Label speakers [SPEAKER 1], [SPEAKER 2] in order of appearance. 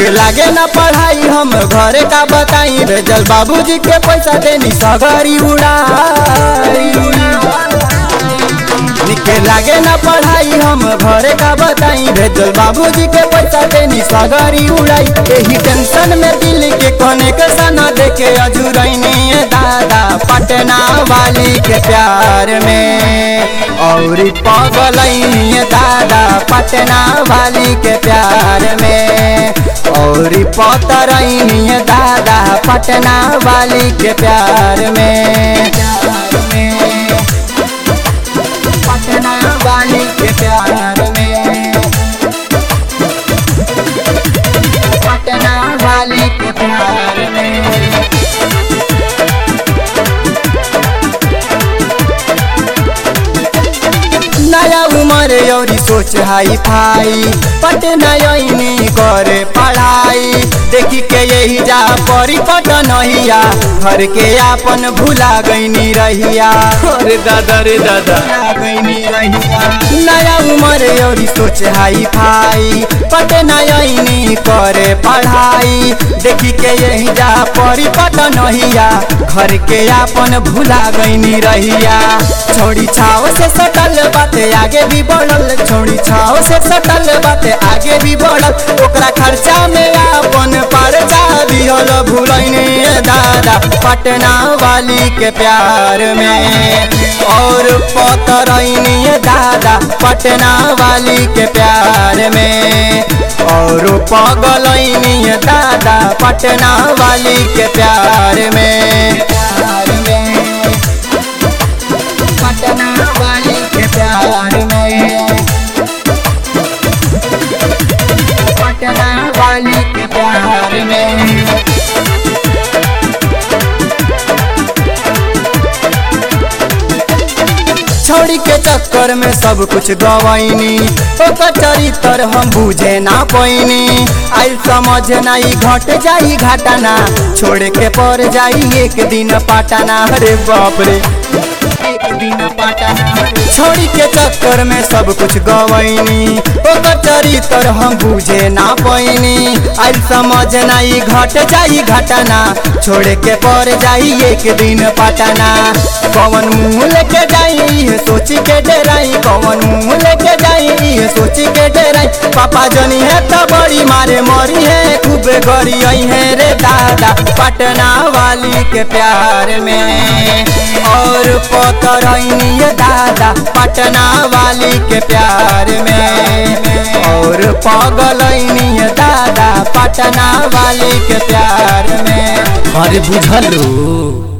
[SPEAKER 1] लागे ना पढ़ाई हम घरे का बताई भेजल बाबूजी के पैसा देनी सगरी उड़ाई निके लागे ना पढ़ाई हम घरे का बताई भेजल बाबूजी के पैसा देनी सगरी उड़ाई एही टेंशन में दिल के कोने के सना देखे अजुरैनी दादा पटना वाली के प्यार में और पगलैनी दादा पटना वाली के प्यार में और पतरैनी दादा पटना वाली के प्यार में पटना वाली के प्यार में पटना वाली के प्यार में नया उमर औरी सोच हाई फाई पटना यही करे पढ़ाई देखी के यही जा परी पटनहिया घर के आपन भूला गईनी रहिया
[SPEAKER 2] अरे दादा रे दादा
[SPEAKER 1] भुला गईनी रहिया नया उमर औरी सोच हाई फाई पटना यही करे पढ़ाई देखी के यही जा परी पटनहिया घर के आपन भूला गईनी रहिया छोड़ी छाव से सटल बाते आगे भी बढ़ल छोड़ी छाव से सटल बाते आगे भी बढ़ल ओकरा खर्चा में आपन परचा दिहल भूलैनी दादा पटना वाली के प्यार में और पतरैनी दादा पटना वाली के प्यार में और पगलैनी दादा पटना वाली के प्यार में प्यार में पटना वाली के प्यार में पटना वाली के प्यार में छोड़ी के चक्कर में सब कुछ गवाइनी ओकर चरित्र हम बुझे ना पैनी आई समझ नाई घट जाई घाटाना छोड़ के पड़ जाई एक दिन पाटाना अरे बाप रे एक दिन पाटाना छोड़ी के चक्कर में सब कुछ गवैनी ओकर चरित्र हम बुझे ना पैनी आई समझ नाई घट जाई घटना छोड़ के पड़ जाई एक दिन पटना कौन मुँह लेके जाई ये सोची के डराई कौन मुँह लेके जाई ये सोची के डराई पापा जनी है तो बड़ी मारे मरी है खूब गरी आई है रे दादा पटना वाली के प्यार में और पतरैनी दादा पटना वाली के प्यार में और पगलैनी दादा पटना वाली के प्यार में
[SPEAKER 2] अरे बुझल रू